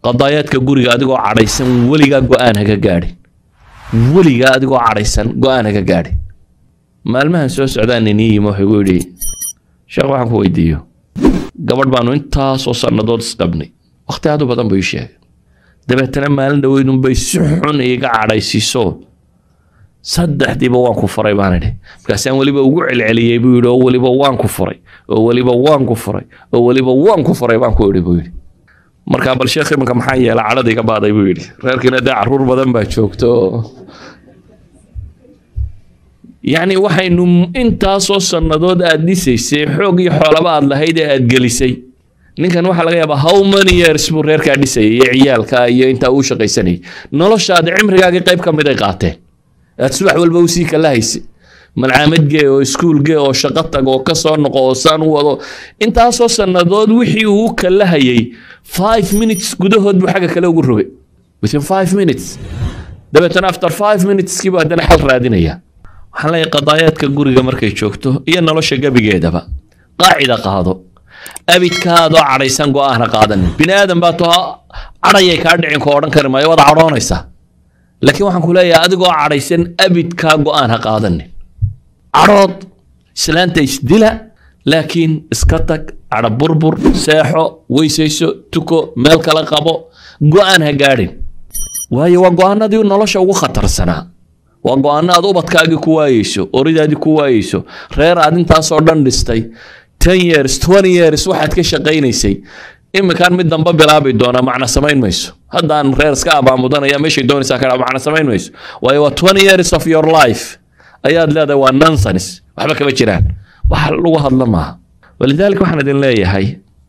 qadaayaadka guriga adigoo cadhaysan weligaa go-aan haga gaadhin weligaa adigoo cadhaysan go-aan haga gaadhin maalmahan soo socdaan inii yimi wuxuu igu yidhi sheekh waxaan ku weydiiyo gabadh baanu intaasoo sannadood isqabnay wakhti aad u badan buu ii sheegay dabeetana maalin dhaweydunbay si xun iiga cadhaysiiso saddexdiiba waan ku furay baan idhi markaasaan weliba ugu celceliyey buu yidhi oo weliba waan ku furay oo weliba waan ku furay oo weliba waan ku furay baan ku idhi buu yidhi markaa bal sheekh iminka maxaa yeela cadhada iga baaday buu yidhi reerkiina dee caruur badan baa joogto yacni waxaynu intaasoo sannadood aad dhisaysay xoog iyo xoolaba aad lahayd ee aad gelisay ninkan waxaa laga yaabaa how many years buu reerkaa dhisayay iyo ciyaalka iyo intaa uu shaqaysanayay noloshaadi cimrigaagii qayb ka mid ay qaateen aad subax walba usii kala haysay malcaamad gee oo iskuul gee oo shaqo tag oo ka soo noqo oo saan u wado intaasoo sannadood wixii uu kala hayay five minutes gudahood buu xagga kale ugu rogay within five minutes dabeetana after five minuteskii buu haddana xal raadinaya waxaan leeyahay qadaayaadka guriga markay joogto iyo nolosha gebigeedaba qaacida qaado abidkaadoo cadhaysan go-aana qaadanin bini aadan baa too cadhayay kaa dhicin ko odhan kari maayo waad cadhoonaysaa laakiin waxaan ku leeyahay adigoo cadhaysan abidkaa go-aan ha qaadanin cadhood islaanta isdila laakiin iska tag cadho burbur seexo weysayso tuko meel kala qabo go-aan ha gaadhin waayo waa go-aanadii nolosha ugu khatarsanaa waa go-aano aad ubadkaagii ku waayeyso oridaadii ku waayeyso reer aad intaasoo dhan dhistay ten years twenty years waxaad ka shaqaynaysay iminkaan mid damba bilaabi doonaa macna samayn mayso haddaan reer iska abaamudanaya meeshay doonaysaa ka macna samayn mayso waayo waa twenty years of your life ayaad leedahay waa nonsense waxba kama jiraan wax lagu hadla maaha walidaalika waxaan idin leeyahay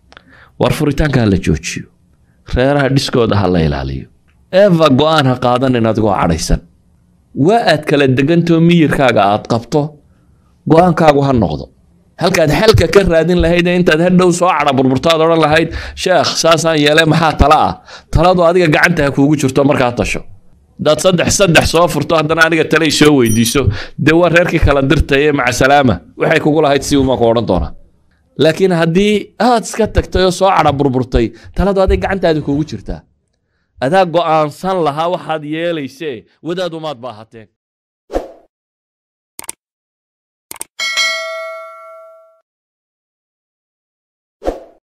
war furitaanka ha la joojiyo reeraha dhiskooda ha la ilaaliyo eva go-aan ha qaadanin adigoo cadhaysan waa aad kala degantoo miyirkaaga aad qabto go-aankaagu ha noqdo halkaad xalka ka raadin lahayd ee intaad hadhow soo cadha burburtaad odhan lahayd sheekh saasaan yeele maxaa tala ah taladu adiga gacanta ha kuugu jirto markaa tasho hadaad saddex saddex soo furto haddana aniga talay soo weydiiso dee waa reerkii kala dirtay ee maca salaama waxay kugu lahayd si umaa ku odhan doonaa laakiin haddii aad iska tagtay oo soo cadha burburtay taladu adiga gacantaada kuugu jirtaa adaa go'aansan lahaa waxaad yeelaysee wadaad umaad baa hateen